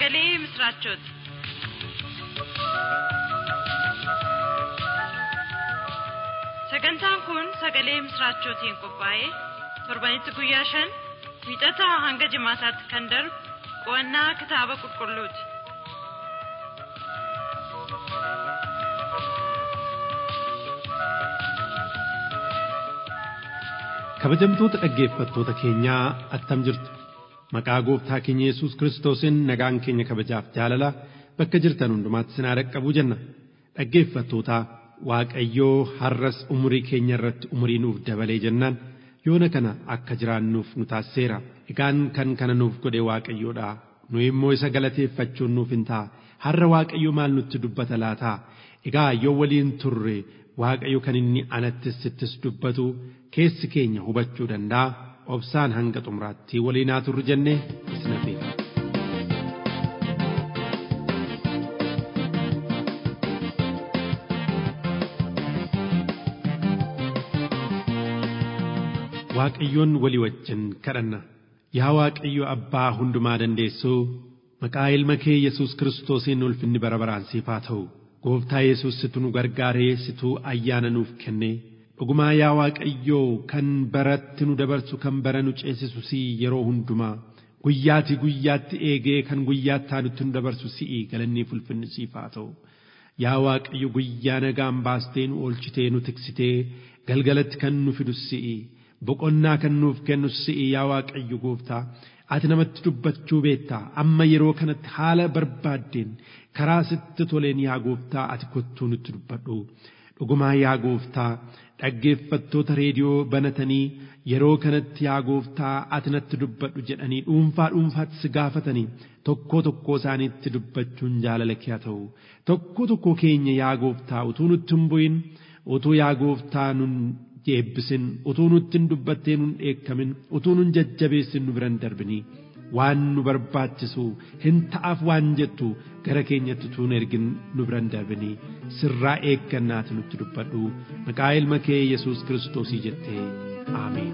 sagalee misiraachooti. Sagantaan kun sagalee misiraachootiin qophaa'ee torbanitti guyyaa shan wiixataa hanga jimaataatti kan darbu qo'annaa kitaaba qulqulluuti. kabajamtoota dhaggeeffattoota keenyaa attam jirtu maqaa gooftaa keenya yesus kiristoosiin nagaan keenya kabajaaf jaalala bakka jirtan hundumaatti sinaa dhaqqabuu jenna dhaggeeffattoota waaqayyoo har'as umurii keenya irratti umurii nuuf dabalee jennaan yoona kana akka jiraannuuf nu taasiseera egaan kan kana nuuf godhe waaqayyoodha nu immoo isa galateeffachuun nuuf hin ta'a har'a waaqayyo maal nutti dubbata laataa egaa yoo waliin turre waaqayyo kan inni anattis sittis dubbatu keessi keenya hubachuu danda'a obsaan hanga xumuraatti waliin haa turru jennee isin affeera. Waaqayyoon walii wajjin kadhanna. Yaa Waaqayyo Abbaa hundumaa dandeessuu maqaa ilma kee Yesuus Kiristoosiin ulfinni bara baraan siif haa ta'u. Gooftaa Yesuus situ nu gargaaree situu ayyaana nuuf kenne. Dhugumaa yaa Waaqayyoo kan baratti nu dabarsu kan bara nu ceesisu si yeroo hundumaa guyyaati guyyaatti eegee kan guyyaatti aanutti nu dabarsu si'i galannii ulfinni siif haa ta'u. Yaa Waaqayyo guyyaa nagaan baastee nu oolchitee nu tiksitee galgalatti kan nu fidu si'i. boqonnaa kan nuuf kennu si'i yaa Waaqayyo gooftaa ati namatti dubbachuu beektaa amma yeroo kanatti haala barbaaddeen karaa sitti toleen yaa gooftaa ati kottuu nutti dubbadhu dhugumaa yaa gooftaa dhaggeeffattoota reediyoo banatanii yeroo kanatti yaa gooftaa ati natti dubbadhu jedhanii dhuunfaa dhuunfaatti si gaafatanii tokkoo tokkoo isaaniitti dubbachuun jaalala kee haa ta'u tokko tokko keenya yaa gooftaa utuu nutti hin bu'in utuu yaa gooftaa nun eebbisin utuu nutti hin dubbattee nun dheekkamin utuu nun jajjabeessin nu biran darbinii waan nu barbaachisu hin ta'aaf waan jettu gara keenyatti tuun ergin nu biran darbinii sirraa eeggannaati nutti dubbadhu maqaa ilma kee yesus kiristoosii jettee aameen.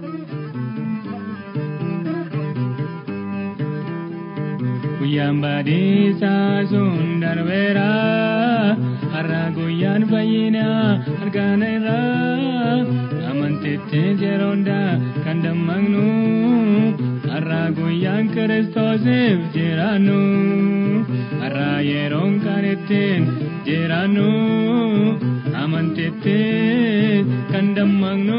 Guyyaan baadhiisaa sun darbeera har'a guyyaan fayyinaa argaana irraa amantitti jeroonda kan dammaqnu har'a guyyaan kiristoosiif jiraannu har'a yeroon kan ittiin jiraannu amantitti kan dammaqnu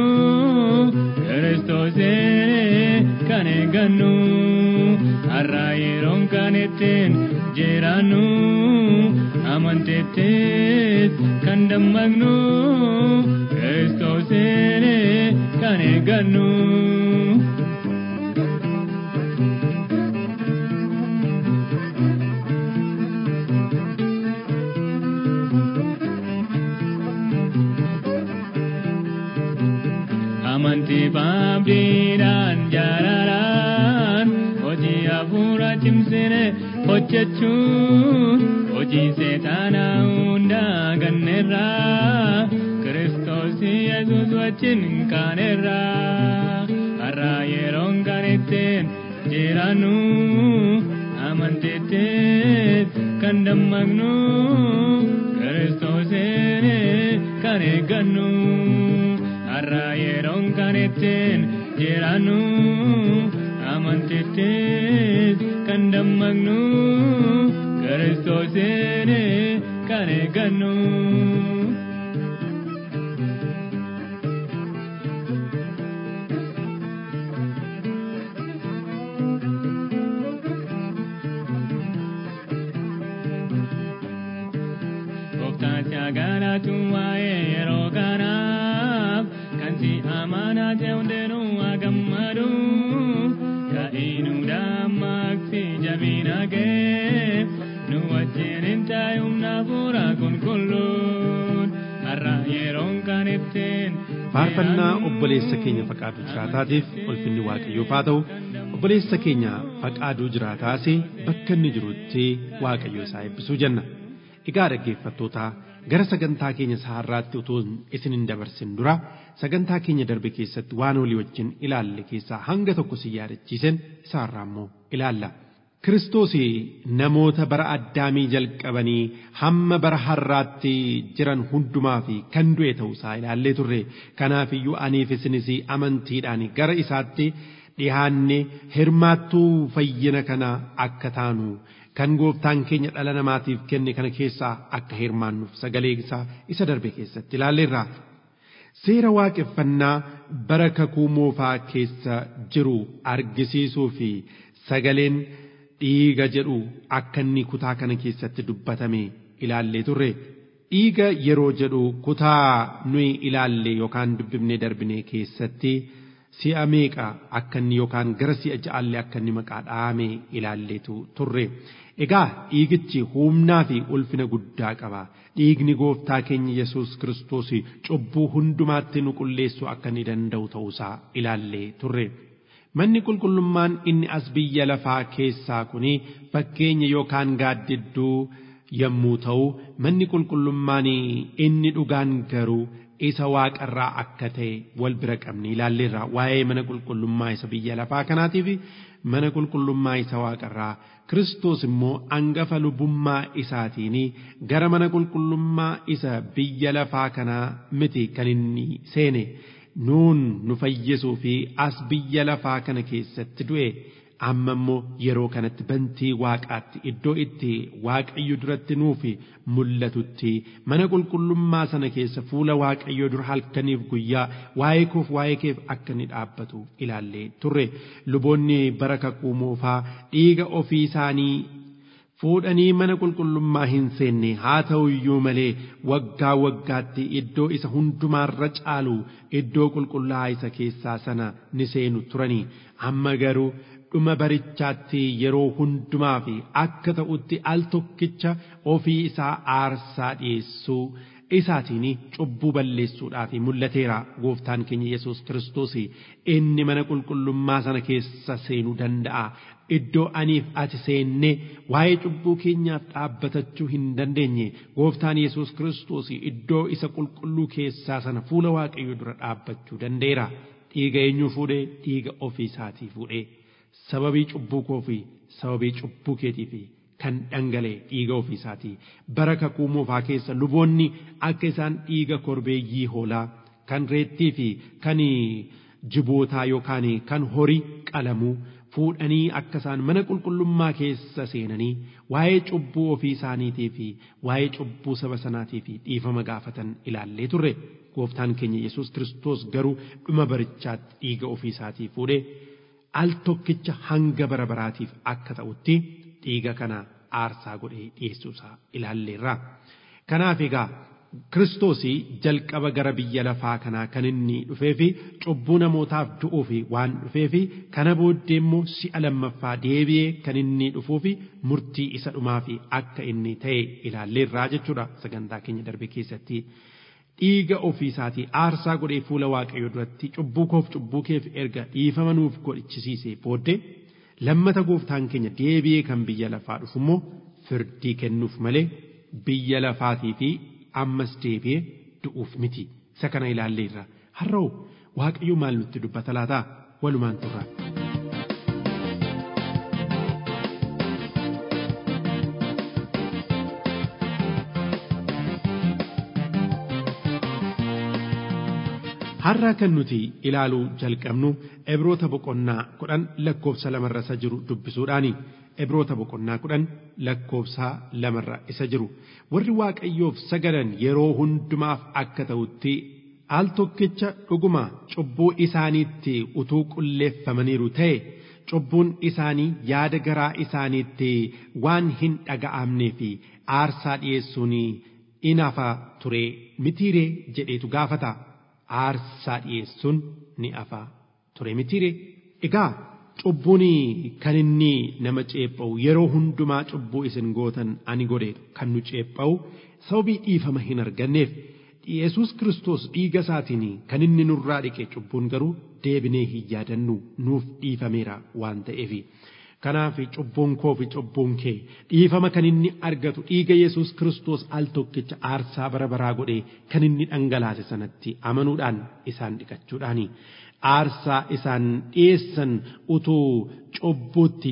kiristoosiin kan eeggannu har'a yeroon kan ittiin jiraannu amantitti kan dammaqnu kiristoosiin kan eeggannu. Amantii baabdiidhaan jaalalaan hojii hafuura cimsine hojjechuun hojii seexaanaa hundaa ganneerraa kiristoos yesus wajjin kaaneerraa har'a yeroon kan ittiin jiraannu amantiitti kan dammaqnu kiristoosiin kan eeggannu. har'a yeroon kan ittiin jiraannu amantiitti kan dammaqnu kiristoosiin kan eeggannu. Gooftaan si agaalatu waa'ee yeroo kanaaf kan si amanaa ta'e hundinuu haa gammadu ka'inuu dammaqsi jabina kee nu wajjin hin taa'e humna hafuura qulqulluun har'a yeroon kan ittiin faarfannaa obboleessa keenya faqaaduu jiraataatiif ulfinni waaqayyoof haa ta'u obboleessa keenya faqaaduu jiraataas bakka inni jirutti waaqayyo isaa eebbisuu jenna egaa dhaggeeffattootaa gara sagantaa keenya saharraatti utuu isin hin dabarsin dura sagantaa keenya darbe keessatti waan olii wajjin ilaalle keessaa hanga tokko si yaadachiisen isaarraa immoo ilaalla Kiristoos namoota bara addaamii jalqabanii hamma bara har'aatti jiran hundumaa fi kan du'e ta'uusaa ilaallee turre kanaafiyyuu aniif isinis amantiidhaan gara isaatti dhihaanne hirmaattuu fayyina kana akka taanu kan gooftaan keenya dhala namaatiif kenne kana keessaa akka hirmaannuuf sagalee isaa isa darbe keessatti ilaalleerra. Seera waaqeffannaa bara kakuu moofaa keessa jiru argisiisuu fi sagaleen dhiiga jedhu akka inni kutaa kana keessatti dubbatame ilaallee turre. Dhiiga yeroo jedhu kutaa nuyi ilaalle yookaan dubbifnee darbine keessatti si'a meeqa akka inni yookaan gara si'a ja'allee akka inni maqaa dhaame ilaalleetu turre. Egaa dhiigichi humnaa fi ulfina guddaa qaba. Dhiigni gooftaa keenya Yesuus Kiristoos cubbuu hundumaatti nu qulleessuu akka inni danda'u ta'uusaa ilaallee turre. Manni qulqullummaan inni as biyya lafaa keessaa kuni fakkeenya yookaan gaaddidduu yommuu ta'u manni qulqullummaan inni dhugaan garuu isa waaqarraa akka ta'e wal bira qabne ilaalleerra waa'ee mana qulqullummaa isa biyya lafaa kanaatiif mana qulqullummaa isa waaqarraa Kiristoos immoo angafa lubummaa isaatiin gara mana qulqullummaa isa biyya lafaa kanaa miti kan inni seene nuun nu fayyisuu fi as biyya lafaa kana keessatti du'e amma immoo yeroo kanatti bantii waaqaatti iddoo itti waaqayyo duratti nuuf mul'atutti mana qulqullummaa sana keessa fuula waaqayyo dura halkaniif guyyaa waa'ee koof waa'ee keef akka inni dhaabbatu ilaallee turre luboonni bara kakuu moofaa dhiiga ofii isaanii fuudhanii mana qulqullummaa hin seenne haa ta'u iyyuu malee waggaa waggaatti iddoo isa hundumaarra caalu iddoo qulqullaa'aa isa keessaa sana ni seenu turanii amma garuu dhuma barichaatti yeroo hundumaa fi akka ta'utti al tokkicha ofii isaa aarsaa dhiyeessuu isaatiin cubbuu balleessuudhaaf mul'ateera gooftaan keenya Yesuus Kiristoos inni mana qulqullummaa sana keessa seenuu danda'a. Iddoo aniif ati seenne waa'ee cubbuu keenyaaf dhaabbatachuu hin dandeenye gooftaan Yesuus Kiristoos iddoo isa qulqulluu keessaa sana fuula waaqayyo dura dhaabbachuu danda'eera. Dhiiga eenyuu fuudhee dhiiga ofii isaatii fuudhee. sababii cubbuu koo fi sababii cubbuu keetii fi kan dhangalee dhiiga ofii isaatii bara kakuu moofaa keessa luboonni akka isaan dhiiga korbeeyyii hoolaa kan reettii fi kan jibootaa yookaan kan horii qalamuu fuudhanii akka isaan mana qulqullummaa keessa seenanii waa'ee cubbuu ofii isaaniitii fi waa'ee cubbuu saba sanaatii fi dhiifama gaafatan ilaallee turre gooftaan keenya Yesuus Kiristoos garuu dhuma barichaatti dhiiga ofii isaatii fuudhee al tokkicha hanga bara baraatiif akka ta'utti dhiiga kana aarsaa godhee dhiyeessuusaa ilaalleerra. Kanaaf egaa Kiristoos jalqaba gara biyya lafaa kanaa kan inni dhufee fi cubbuu namootaaf du'uuf waan dhufee fi kana booddee immoo si'a lammaffaa deebi'ee kan inni dhufuu fi murtii isa dhumaa fi akka inni ta'e ilaalleerraa jechuudha sagantaa keenya darbe keessatti. dhiiga ofii isaatii aarsaa godhee fuula waaqayyo duratti cubbuu koof cubbuu keef erga dhiifama nuuf godhichisiisee booddee lammata gooftaan keenya deebi'ee kan biyya lafaa dhufu immoo firdii kennuuf malee biyya lafaatii fi ammas deebi'ee du'uuf miti isa kana ilaalleerra har'oo waaqayyo maal nutti dubbata laataa walumaan turra. har'a kan nuti ilaaluu jalqabnu ebroota boqonnaa kudhan lakkoofsa lamarra isa jiru dubbisuudhaani ebroota boqonnaa kudhan lakkoofsa lamarra isa jiru warri waaqayyoof sagadan yeroo hundumaaf akka ta'utti al tokkicha dhuguma cubbuu isaaniitti utuu qulleeffamaniiru ta'e cubbuun isaanii yaada garaa isaaniitti waan hin dhaga'amnee fi aarsaa dhiyeessuun in hafa ture mitiiree jedheetu gaafata. aarsaa dhiyeessuun ni hafa ture mitiire egaa cubbuun kan inni nama ceepha'u yeroo hundumaa cubbuu isin gootan ani godhe kan nu ceepha'u sababii dhiifama hin arganneef Yesuus Kiristoos dhiiga isaatiin kan inni nurraa dhiqe cubbuun garuu deebinee hin yaadannu nuuf dhiifameera waan ta'eef. Kanaaf cubbuun koo fi cubbuun kee dhiifama kan inni argatu dhiiga Yesuus Kiristoos al tokkicha aarsaa bara baraa godhee kan inni dhangalaase sanatti amanuudhaan isaan dhiqachuudhaani. Aarsaa isaan dhiyeessan utuu cubbuutti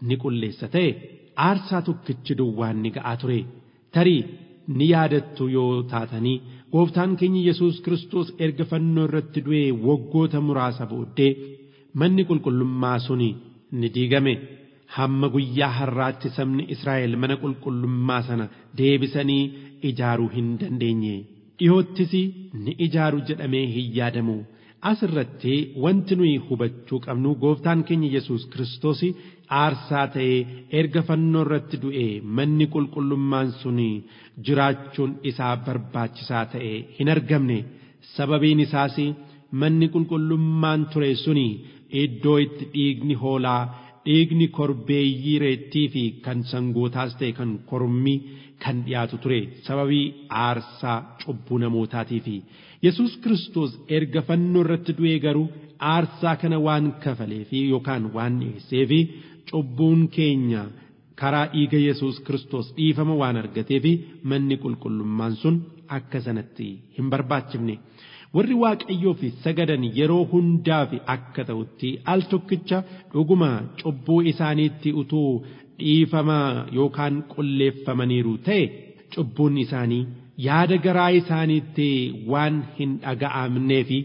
ni qulleessa ta'e aarsaa tokkichi duwwaan ni ga'aa ture tarii ni yaadattu yoo taatanii gooftaan keenya Yesuus Kiristoos erga fannoo irratti du'ee waggoota muraasa booddee manni qulqullummaa suni ni diigame hamma guyyaa har'aatti sabni Israa'el mana qulqullummaa sana deebisanii ijaaruu hin dandeenye dhiyoottis ni ijaaru jedhamee hin yaadamu asirratti wanti nuyi hubachuu qabnu gooftaan keenya Yesuus Kiristoos aarsaa ta'ee erga fannoo irratti du'e manni qulqullummaan suni jiraachuun isaa barbaachisaa ta'e hin argamne sababiin isaas manni qulqullummaan ture suni iddoo itti dhiigni hoolaa dhiigni korbeeyyii reettii fi kan sangootaas ta'e kan kormii kan dhiyaatu ture sababii aarsaa cubbuu namootaatii fi Yesuus Kiristoos erga fannoo irratti du'ee garuu aarsaa kana waan kafalee fi yookaan waan dhiyeessee fi cubbuun keenya karaa dhiiga Yesuus Kiristoos dhiifama waan argatee fi manni qulqullummaan sun akka sanatti hin barbaachifne. warri waaqayyoo fi sagadan yeroo hundaa fi akka ta'utti al tokkicha dhuguma cubbuu isaaniitti utuu dhiifama yookaan qulleeffamaniiru ta'e cubbuun isaanii yaada garaa isaaniitti waan hin dhaga'amnee fi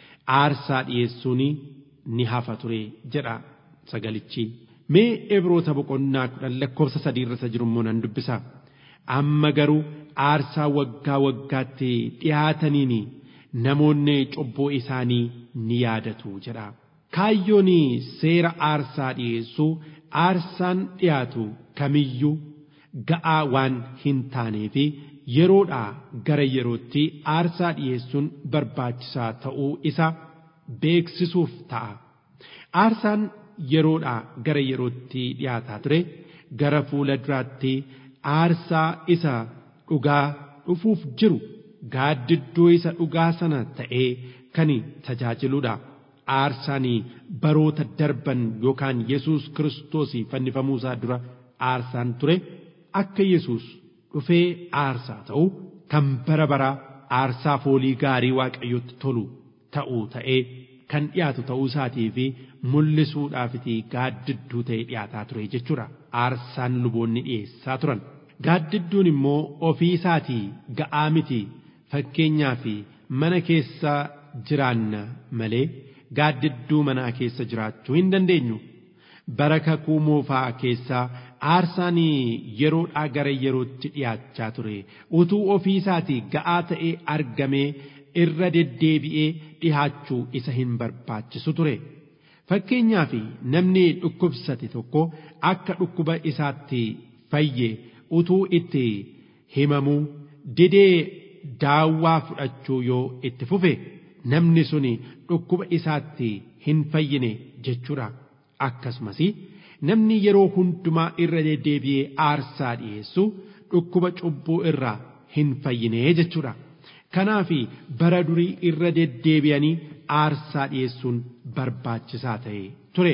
aarsaa dhiyeessuun ni hafa ture jedha sagalichi. Mee Ibroota boqonnaa kudhan lakkoofsa sadii irra jiru immoo nan dubbisa. Amma garuu aarsaa waggaa waggaatti dhiyaataniini. namoonni cubbuu isaanii ni yaadatu jedha. Kaayyoon seera aarsaa dhiyeessuu aarsaan dhiyaatu kamiyyuu ga'aa waan hin taanee fi yeroodhaa gara yerootti aarsaa dhiyeessuun barbaachisaa ta'uu isa beeksisuuf ta'a. Aarsaan yeroodhaa gara yerootti dhiyaataa ture gara fuula duraatti aarsaa isa dhugaa dhufuuf jiru gaaddidduu isa dhugaa sana ta'ee kan tajaajiludha. Aarsaan baroota darban yookaan Yesuus Kiristoos fannifamuu isaa dura aarsaan ture akka Yesuus dhufee aarsaa ta'u kan bara baraa aarsaa foolii gaarii waaqayyotti tolu ta'uu ta'ee kan dhiyaatu ta'uu isaatii fi mul'isuudhaafiti gaaddidduu ta'ee dhiyaataa ture jechuudha. Aarsaan luboonni dhiyeessaa turan. Gaaddidduun immoo ofii isaatii ga'aa miti. fakkeenyaa fi mana keessa jiraanna malee gaaddidduu manaa keessa jiraachuu hin dandeenyu. Bara kakuu moofaa keessaa aarsaan yeroodhaa gara yerootti dhiyaachaa ture. Utuu ofii isaatii ga'aa ta'ee argamee irra deddeebi'ee dhihaachuu isa hin barbaachisu ture. Fakkeenyaa fi namni dhukkubsate tokko akka dhukkuba isaatti fayye utuu itti himamuu didee daawwaa fudhachuu yoo itti fufe namni suni dhukkuba isaatti hin fayyine jechuudha. Akkasumas namni yeroo hundumaa irra deddeebi'ee aarsaa dhiyeessu dhukkuba cubbuu irraa hin fayyine jechuudha. Kanaaf bara durii irra deddeebi'anii aarsaa dhiyeessuun barbaachisaa ta'e ture.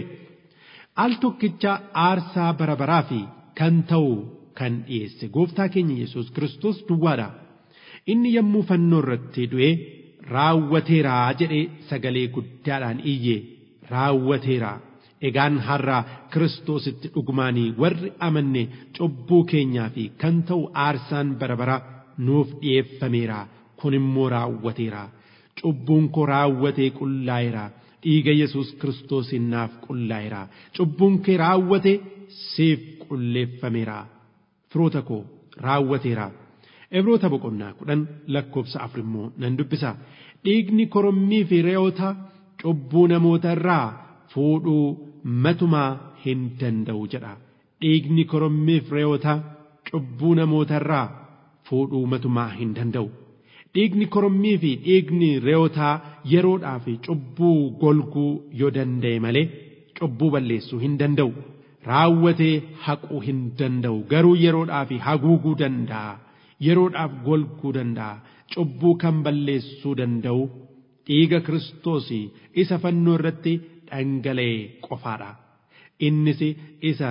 Al tokkicha aarsaa bara baraa fi kan ta'u kan dhiyeesse gooftaa keenya Yesuus Kiristoos duwwaadha. inni yommuu fannoo irratti du'e raawwateeraa jedhee sagalee guddaadhaan iyye raawwateeraa egaan har'a kiristoositti dhugumaanii warri amanne cubbuu keenyaa fi kan ta'u aarsaan bara bara nuuf dhi'eeffameera kun immoo raawwateera cubbuun koo raawwatee qullaa'eera dhiiga yesus kiristoosiin naaf qullaa'eera cubbuun kee raawwate siif qulleeffameera firoota koo raawwateera. Ibroota boqonnaa kudhan lakkoofsa afur immoo nan dubbisa. Dhiigni korommii fi re'oota cubbuu namoota irraa fuudhuu matumaa hin danda'u jedha. Dhiigni korommii fi re'oota cubbuu namoota irraa fuudhuu matumaa hin danda'u. Dhiigni korommii fi dhiigni re'ootaa yeroodhaa fi cubbuu golguu yoo danda'e malee cubbuu balleessuu hin danda'u. Raawwatee haquu hin danda'u garuu yeroodhaa fi haguuguu danda'a. yeroodhaaf golguu danda'a cubbuu kan balleessuu danda'u dhiiga kiristoos isa fannoo irratti dhangala'e qofaadha innis isa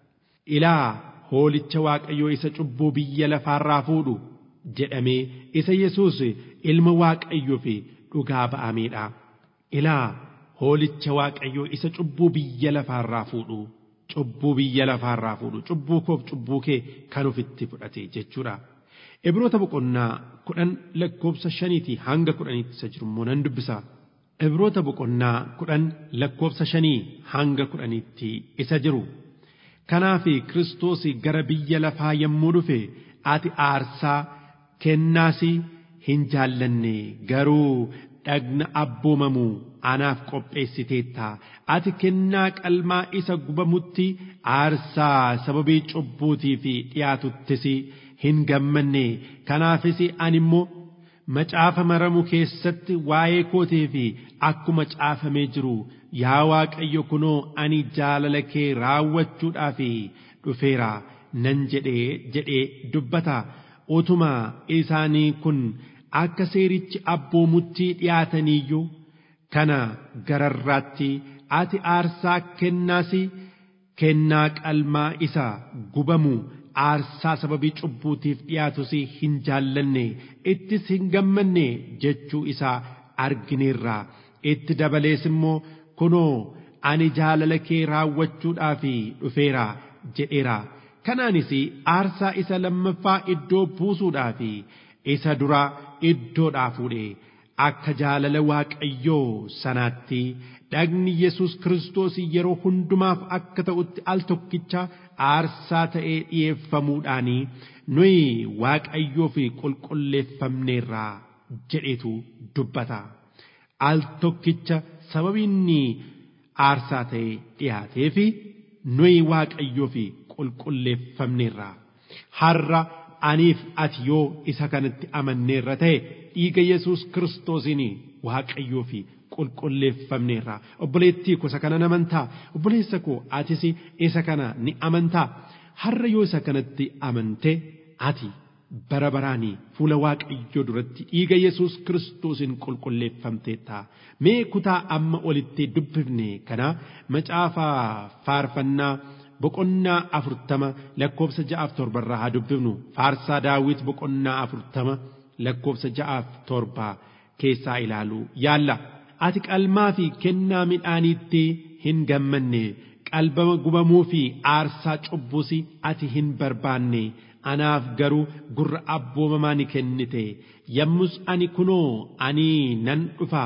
ilaa hoolicha waaqayyoo isa cubbuu biyya lafaarraa fuudhu jedhamee isa yesuus ilma waaqayyoo fi dhugaa ba'ameedha ilaa hoolicha waaqayyoo isa cubbuu biyya lafaarraa fuudhu cubbuu biyya lafaarraa fuudhu cubbuu koof cubbuu kee kan ofitti fudhate jechuudha. Ibroota boqonnaa kudhan lakkoofsa shaniitii hanga kudhaniitti isa jiru immoo nan dubbisa. Ibroota boqonnaa kudhan lakkoofsa shanii hanga kudhaniitti isa jiru. Kanaaf Kiristoos gara biyya lafaa yommuu dhufe ati aarsaa kennaas hin jaallanne garuu dhagna abboomamu anaaf qopheessiteetta ati kennaa qalmaa isa gubamutti aarsaa sababii cubbuutiif dhiyaatuttis hin gammanne kanaafis ani immoo macaafa maramu keessatti waa'ee kootii fi akkuma caafamee jiru yaa waaqayyo kunoo ani jaalala kee raawwachuudhaaf dhufeera nan jedhee jedhee dubbata utuma isaanii kun akka seerichi abboomutti dhiyaataniiyyuu kana gararraatti ati aarsaa kennaas kennaa qalmaa isa gubamu aarsaa sababii cubbuutiif dhiyaatus hin jaallanne ittis hin gammanne jechuu isaa argineerra itti dabalees immoo kunoo ani jaalala kee raawwachuudhaaf dhufeera jedheera kanaanis aarsaa isa lammaffaa iddoo buusuudhaaf isa dura iddoodhaa fuudhe akka jaalala waaqayyoo sanaatti dhagni yesus kiristoos yeroo hundumaaf akka ta'utti al tokkicha aarsaa ta'ee dhi'eeffamuudhaan nuyi waaqayyoof qulqulleeffamneerraa jedhetu dubbata al tokkicha sababiinni aarsaa ta'ee dhiyaateef nuyi waaqayyoof qulqulleeffamneerraa har'a aniif ati yoo isa kanatti amanneerra ta'e dhiiga yesus kiristoosiin waaqayyoo fi qulqulleeffamneerra obboleettii koo isa kana ni amantaa obboleessa koo atis isa kana ni amantaa har'a yoo isa kanatti amante ati bara baraanii fuula waaqayyoo duratti dhiiga yesus kiristoosiin qulqulleeffamteetta mee kutaa amma olitti dubbifne kana macaafa faarfannaa boqonnaa afurtama lakkoofsa ja'aaf torbarraa haa dubbifnu faarsaa daawit boqonnaa afurtama lakkoofsa ja'aaf torbaa keessaa ilaaluu yaalla ati qalmaa fi kennaa midhaaniitti hin gammanne qalbama gubamuu fi aarsaa cubbuus ati hin barbaanne anaaf garuu gurra abboomamaa ni kennite yommus ani kunoo ani nan dhufa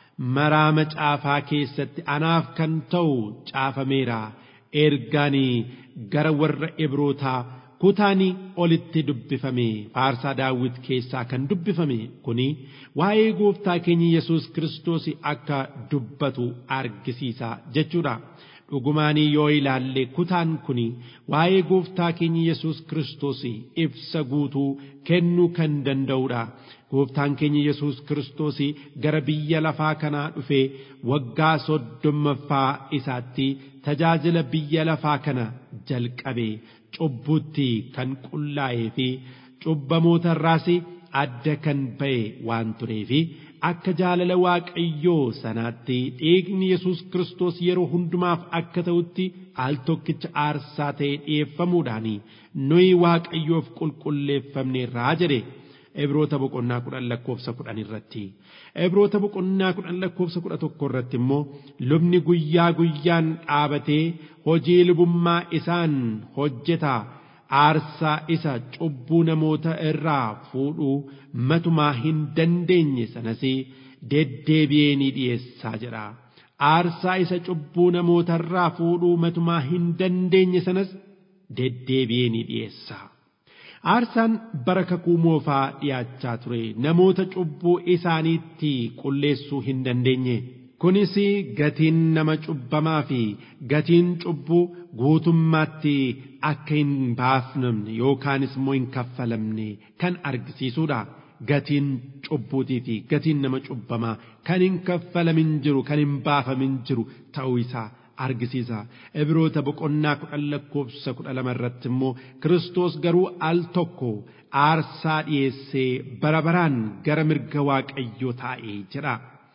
maraa macaafaa keessatti anaaf kan ta'u caafameera ergaanii gara warra ibrootaa kutaani olitti dubbifame faarsaa daawit keessaa kan dubbifame kuni waa'ee gooftaa keenya yesus kiristoos akka dubbatu argisiisa jechuudha dhugumaanii yoo ilaalle kutaan kuni waa'ee gooftaa keenya yesus kiristoos ibsa guutuu kennuu kan danda'udha gooftaan keenya yesus kiristoos gara biyya lafaa kanaa dhufee waggaa soddommaffaa isaatti tajaajila biyya lafaa kana jalqabe cubbutti kan qullaa'ee fi cubbamoota irraas adda kan ba'e waan tureefi akka jaalala waaqayyoo sanaatti dhiigni yesus kiristoos yeroo hundumaaf akka ta'utti al tokkicha aarsaa ta'ee dhi'eeffamuudhaan nuyi waaqayyoof qulqulleeffamneerraa jedhe Ibroota boqonnaa kudhan lakkoofsa kudhan irratti. Ibroota boqonnaa kudhan lakkoofsa kudha tokko irratti immoo lubni guyyaa guyyaan dhaabatee hojii lubummaa isaan hojjeta aarsaa isa cubbuu namoota irraa fuudhuu matumaa hin dandeenye sanas deddeebi'ee ni dhiyeessaa jedha. Aarsaa isa cubbuu namoota irraa fuudhuu matumaa hin dandeenye sanas deddeebi'ee ni dhiyeessa. Aarsaan bara kakuu moofaa dhiyaachaa ture namoota cubbuu isaaniitti qulleessuu hin dandeenye. Kunis gatiin nama cubbamaa fi gatiin cubbuu guutummaatti akka hin baafamne yookaanis immoo hin kaffalamne kan argisiisudha. Gatiin cubbuutii fi gatiin nama cubbamaa kan hin kaffalamin jiru kan hin baafamin jiru ta'uu isaa argisiisa. Ibroota boqonnaa kudhan lakkoofsa kudha lama irratti immoo Kiristoos garuu al tokko aarsaa dhiyeessee bara baraan gara mirga waaqayyoo taa'ee jedha.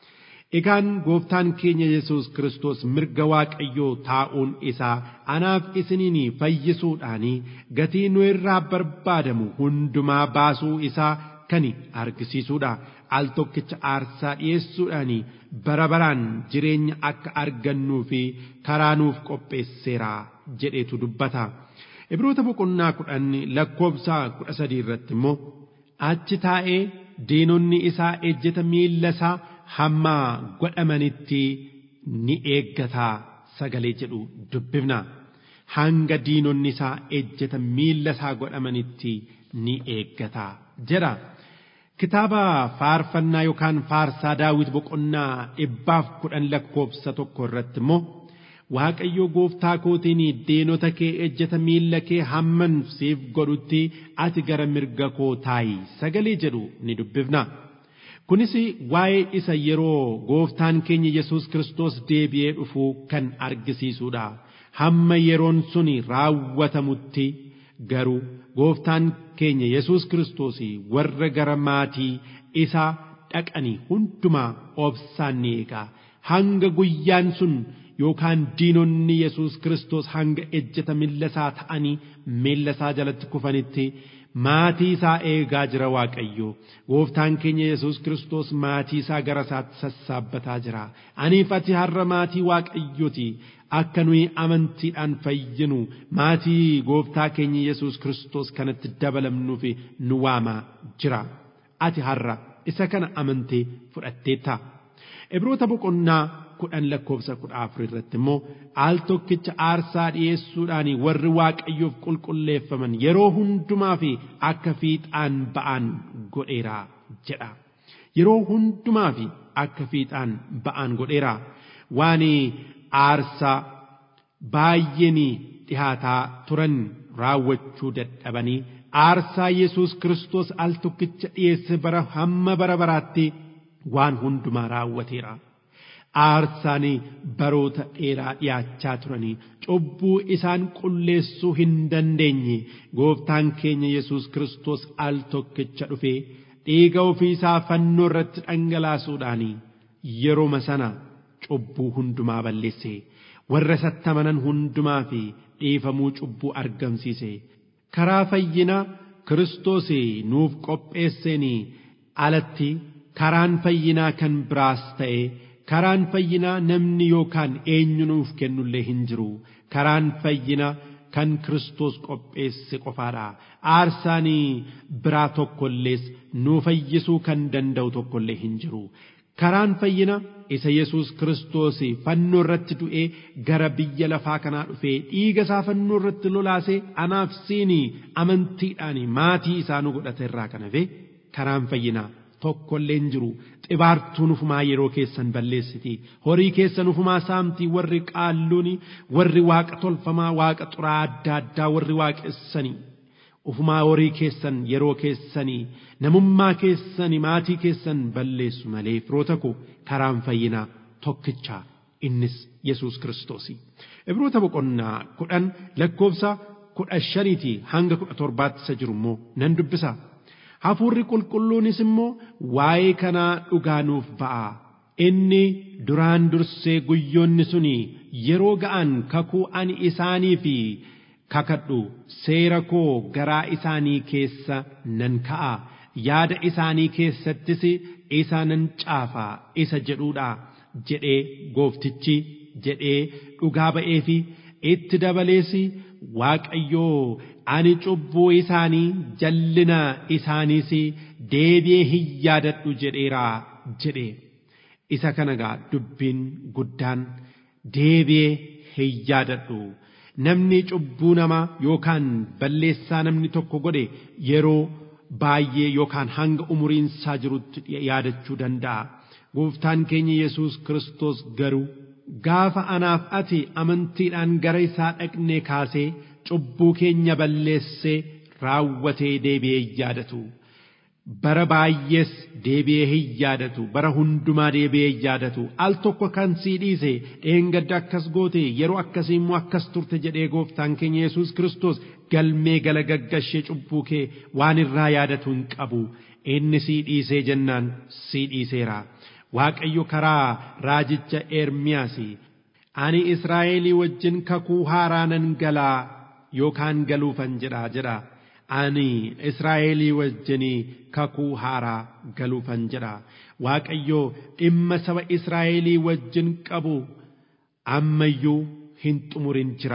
Egaan gooftaan keenya Yesuus Kiristoos mirga waaqayyoo taa'uun isaa anaaf isiniin fayyisuudhaan gatii nu irraa barbaadamu hundumaa baasuu isaa kan argisiisudha. Al tokkicha aarsaa dhiyeessuudhaan bara baraan jireenya akka argannuu fi karaa nuuf qopheesseera jedheetu dubbata. Ibroota boqonnaa kudhan lakkoobsa kudha sadii irratti immoo achi taa'ee diinonni isaa ejjeta miilla isaa hamma godhamanitti ni eeggataa sagalee jedhu dubbifna. Hanga diinonni isaa ejjeta miilla isaa godhamanitti ni eeggataa jedha. Kitaaba faarfannaa yookaan faarsaa daawit boqonnaa dhibbaaf kudhan lakkoobsa tokko irratti immoo Waaqayyo gooftaa kootiin diinota kee ejjeta miilla kee hamman siif godhutti ati gara mirga koo taa'i sagalee jedhu ni dubbifna. Kunis waa'ee isa yeroo gooftaan keenya Yesuus Kiristoos deebi'ee dhufuu kan argisiisudha. Hamma yeroon suni raawwatamutti garuu gooftaan keenya Yesuus Kiristoos warra gara maatii isaa dhaqanii hundumaa obsaan ni eega. Hanga guyyaan sun yookaan diinonni Yesuus Kiristoos hanga ejjeta miilla isaa ta'anii miilla isaa jalatti kufanitti maatii isaa eegaa jira Waaqayyo. Gooftaan keenya Yesuus Kiristoos maatii isaa gara isaatti sassaabbataa jira. Aniif ati har'a maatii Waaqayyooti. Akka nuyi amantiidhaan fayyinu maatii gooftaa keenya Yesuus Kiristoos kanatti dabalamnuuf nu waamaa jira. Ati har'a isa kana amantee fudhatteetta. Ibroota boqonnaa kudhan lakkoofsa kudha afur irratti immoo al tokkicha aarsaa dhi'eessuudhaan warri waaqayyoof qulqulleeffaman yeroo hundumaa fi akka fiixaan ba'an godheera jedha. Yeroo hundumaa fi akka fiixaan ba'an godheera. Waan aarsaa baay'een dhihaataa turan raawwachuu dadhabanii aarsaa Yesuus Kiristoos al tokkicha dhiyeesse bara hamma bara baraatti waan hundumaa raawwateera. Aarsaan baroota dheeraa dhiyaachaa turanii cubbuu isaan qulleessuu hin dandeenye gooftaan keenya Yesuus Kiristoos al tokkicha dhufee dhiiga ofii isaa fannoo irratti dhangalaasuudhaan yeroo sana cubbuu hundumaa balleesse warra isatti amanan hundumaa fi dhiifamuu cubbuu argamsiise karaa fayyina Kiristoos nuuf qopheesseen alatti karaan fayyinaa kan biraas ta'e karaan fayyinaa namni yookaan eenyu nuuf kennullee hin jiru karaan fayyinaa kan Kiristoos qopheesse qofaadha aarsaan biraa tokkollees nu fayyisuu kan danda'u tokkollee hin jiru karaan fayyina isa Yesuus Kiristoos fannoo irratti du'ee gara biyya lafaa kanaa dhufee dhiiga isaa fannoo irratti lolaasee anaaf siinii amantiidhaan maatii isaa nu godhate irraa kan hafe karaan fayyinaa tokkollee hin jiru xibaartuun ufumaa yeroo keessan balleessiti horii keessan ufumaa saamtii warri qaalluuni warri waaqa tolfamaa waaqa xuraa adda addaa warri waaqessanii ufumaa horii keessan yeroo keessanii namummaa keessanii maatii keessan balleessu malee firoota koo karaan fayyinaa tokkicha innis Yesuus Kiristoos. Ibroota boqonnaa kudhan lakkoofsa kudha shaniitii hanga kudha torbaatti isa jiru immoo nan dubbisa. Hafuurri qulqulluunis immoo waa'ee kanaa dhugaa nuuf ba'a. Inni duraan dursee guyyoonni suni yeroo ga'an kakuu ani isaanii fi kakadhu seera koo garaa isaanii keessa nan ka'a. Yaada isaanii keessattis isa nan caafa isa jedhuudha jedhee gooftichi jedhee dhugaa ba'ee fi itti dabalees Waaqayyoo ani cubbuu isaanii jallina isaaniis deebi'ee hin yaadadhu jedheera jedhe isa kana gaa dubbiin guddaan deebi'ee hin yaadadhu namni cubbuu namaa yookaan balleessaa namni tokko godhe yeroo baay'ee yookaan hanga umuriin isaa jirutti yaadachuu danda'a gooftaan keenya Yesuus Kiristoos garuu gaafa anaaf ati amantiidhaan gara isaa dhaqnee kaasee cubbuu keenya balleessee raawwatee deebi'ee hin yaadatu. Bara baay'ees deebi'ee hin yaadatu. Bara hundumaa deebi'ee hin yaadatu. Al tokko kan sii dhiise dheengadda akkas goote yeroo akkasii immoo akkas turte jedhee gooftaan keenya Yesuus Kiristoos galmee gala gaggashee cubbuu kee waan irraa yaadatu hin qabu. Inni sii dhiisee jennaan sii dhiiseera. Waaqayyo karaa raajicha Ermiyaas ani Israa'elii wajjin kakuu haaraa nan galaa yookaan galuufan jedha jedha. Ani Israa'elii wajjin kakuu haaraa galuufan jedha. Waaqayyo dhimma saba Israa'elii wajjin qabu ammayyuu hin xumurin jira.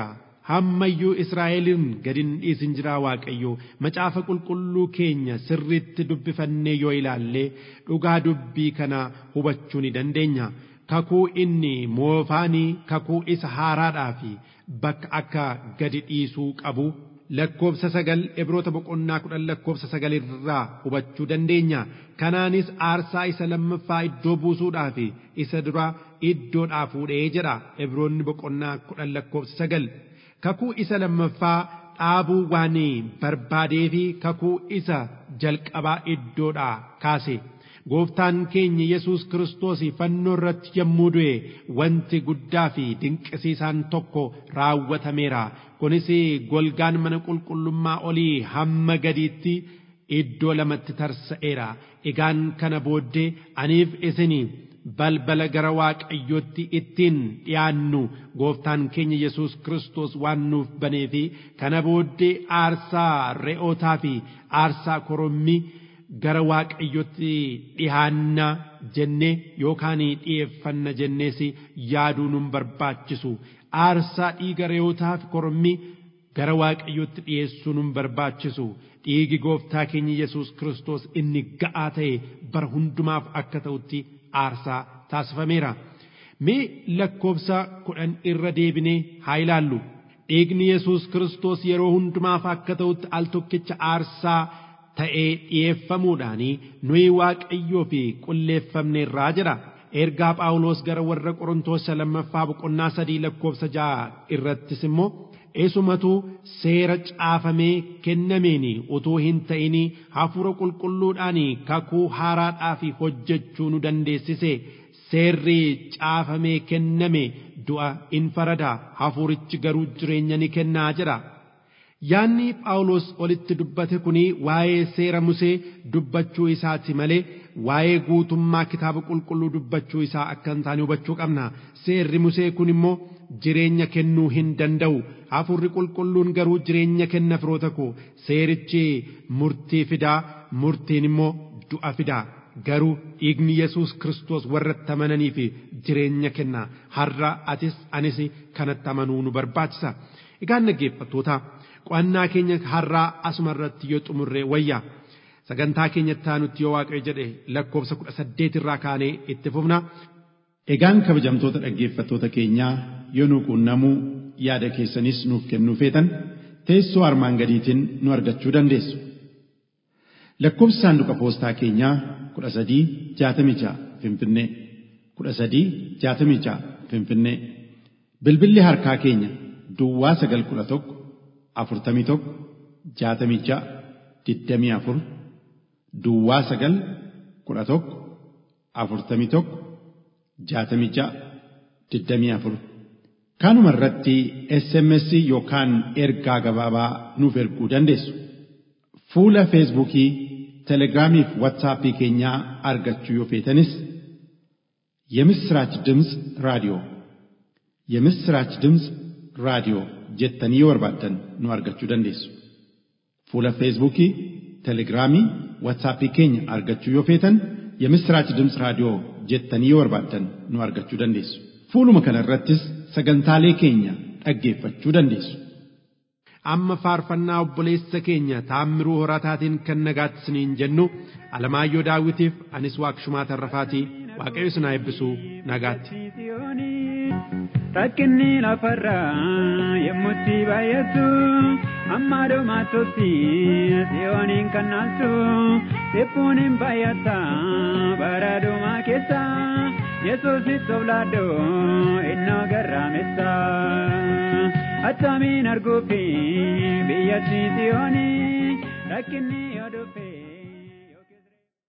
hammayyuu Israa'elin gadi hin dhiisin jira Waaqayyo macaafa qulqulluu keenya sirriitti dubbifannee yoo ilaalle dhugaa dubbii kana hubachuu ni dandeenya. Kakuu inni moofaanii kakuu isa haaraadhaa fi bakka akka gadi dhiisuu qabu lakkoofsa sagal ibroota boqonnaa kudhan lakkoofsa sagal irraa hubachuu dandeenya. Kanaanis aarsaa isa lammaffaa iddoo buusuudhaa fi isa dura iddoodhaa fuudhee jedha ibroonni boqonnaa kudhan lakkoofsa sagal. Kakuu isa lammaffaa dhaabuu waan barbaadee fi kakuu isa jalqabaa iddoodhaa kaase. Gooftaan keenya Yesuus Kiristoos fannoo irratti yommuu du'e wanti guddaa fi dinqisiisaan tokko raawwatameera. Kunis golgaan mana qulqullummaa olii hamma gadiitti iddoo lamatti tarsa'eera. Egaan kana booddee aniif isinii balbala gara waaqayyootti ittiin dhiyaannu gooftaan keenya Yesuus Kiristoos waan nuuf banee fi kana booddee aarsaa re'ootaa fi aarsaa korommii gara waaqayyootti dhihaanna jennee yookaan dhi'eeffanna jennees yaaduu nun barbaachisu aarsaa dhiiga re'ootaa fi korommii gara waaqayyootti dhi'eessuu nun barbaachisu dhiigi gooftaa keenya Yesuus Kiristoos inni ga'aa ta'e bara hundumaaf akka ta'utti aarsaa taasifameera. Mee lakkoofsa kudhan irra deebinee haa ilaallu. Dhiigni Yesuus Kiristoos yeroo hundumaaf akka ta'utti al tokkicha aarsaa ta'ee dhi'eeffamuudhaan nuyi waaqayyoo fi qulleeffamne irraa jira. Ergaa Phaawulos gara warra Qorontoos lammaffaa boqonnaa sadii lakkoofsa ja'a irrattis immoo eesumatu seera caafamee kennameen utuu hin ta'in hafuura qulqulluudhaan kakuu haaraadhaa fi hojjechuu nu dandeessise seerri caafamee kenname du'a in farada hafuurichi garuu jireenya ni kennaa jedha. Yaanni Phaawulos olitti dubbate kuni waa'ee seera Musee dubbachuu isaati malee waa'ee guutummaa kitaaba qulqulluu dubbachuu isaa akka hin taane hubachuu qabna. Seerri Musee kun immoo jireenya kennuu hin danda'u. Hafuurri qulqulluun garuu jireenya kenna firoota koo seerichi murtii fidaa murtiin immoo du'a fidaa. Garuu dhiigni Yesuus Kiristoos warratti amananii fi jireenya kenna. Har'a atis anis kanatti amanuu nu barbaachisa. Egaan dhaggeeffattoota qo'annaa keenya har'aa asuma irratti yoo xumurre wayya. Sagantaa keenyatti aanutti yoo waaqayyo jedhe lakkoofsa kudha saddeet irraa kaanee itti fufna. Egaan kabajamtoota dhaggeeffattoota keenyaa yoo nu quunnamuu yaada keessanis nuuf kennuu feetan teessoo armaan gadiitiin nu argachuu dandeessu. Lakkoofsi saanduqa poostaa keenyaa kudha sadii jaatamii ja'a Finfinnee kudha sadii jaatamii ja'a Finfinnee bilbilli harkaa keenya Duwwaa sagal kudha tokko afurtamii tokko jaatamii ja'a digdamii afur Duwwaa sagal kudha tokko afurtamii tokko jaatamii ja'a digdamii afur Kanuma irratti SMS yookaan ergaa gabaabaa nuuf erguu dandeessu. Fuula Feesbuukii, Telegiraamii fi Waatsaappii keenyaa argachuu yoo feetanis የምስራች ድምፅ ራዲዮ የምስራች ድምፅ ራዲዮ jettanii yoo barbaaddan nu argachuu dandeessu. Fuula Feesbuukii, Telegiraamii, Waatsaappii keenya argachuu yoo feetan የምስራች ድምፅ raadiyoo jettanii yoo barbaaddan nu argachuu dandeessu. Fuuluma kana irrattis sagantaalee keenya dhaggeeffachuu dandeessu. Amma faarfannaa obboleessa keenya taammiruu horataatiin kan nagaatti isiniin jennu Alamaayyoo Daawitiif anis Waaqshumaa Tarrafaatii Waaqayyo isin haa eebbisu nagaatti. Rakkinni lafarraa yemmutti baay'atu amma dhumaatutti si'ooniin kan naaltu dhiphuun hin baay'ata bara dhumaa keessa yesuusitti oblaadhoo innoo garraamessa attamiin arguufi biyyatti si'ooni rakkinni yoo dhufe.